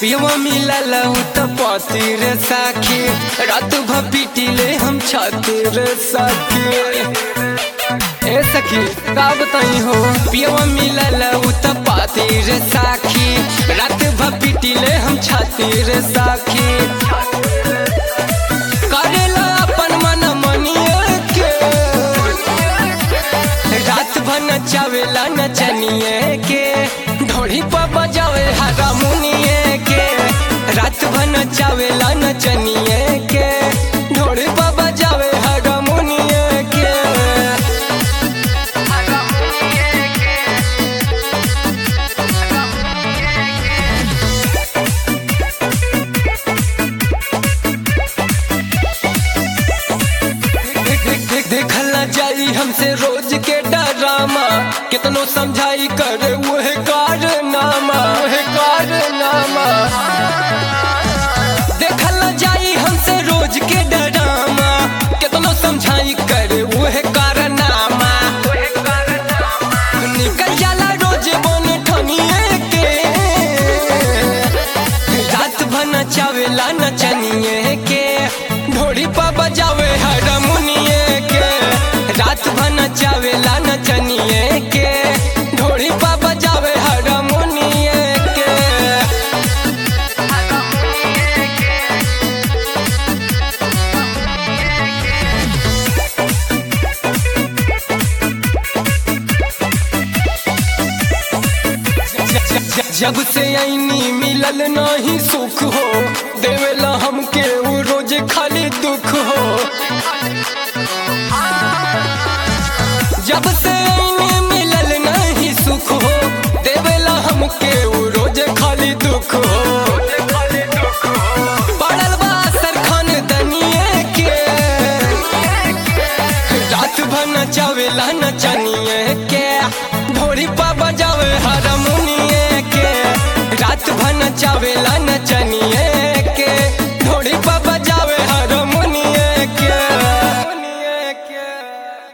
पियवा मिलल त पति रे साखी रात भ पीटिले हम छाती रे साखी ए सखी का बताई हो पियवा मिलल त पति रे साखी रात भ पीटिले हम छाती रे साखी करेला अपन मन मनिए के रात भर नचावेला नचनिए के ढोड़ी पर बजावे हारमोनिए के रात भर नचावेला नचनिए के ढोड़ी पर बजावे हारमोनिए के देखल न जाई हमसे रोज के डरामा कितनो समझाई करे वह कारनामा वह कारनामा देखल न जाई हमसे रोज के डरामा कितनो समझाई करे वह कारनामा निकल जाला रोज बन ठनिए के रात भर नचावेला नचनिए के ढोड़ी पर बजावे हारमोनिए के रात भर नचावेला नचनिए के ढोड़ी पर बजावे हारमोनिए के जब से ऐनी मिलल नहीं सुख हो देवेला हमके वो रोज खाली दुख हो जब से ऐनी मिलल नहीं सुख हो देवेला हमके वो रोज खाली दुख हो पड़ल बा सरखान दनिए के रात भर नचावेला नचनिए के ढोरी पा बजावे हारमोनिए के रात भर नचावेला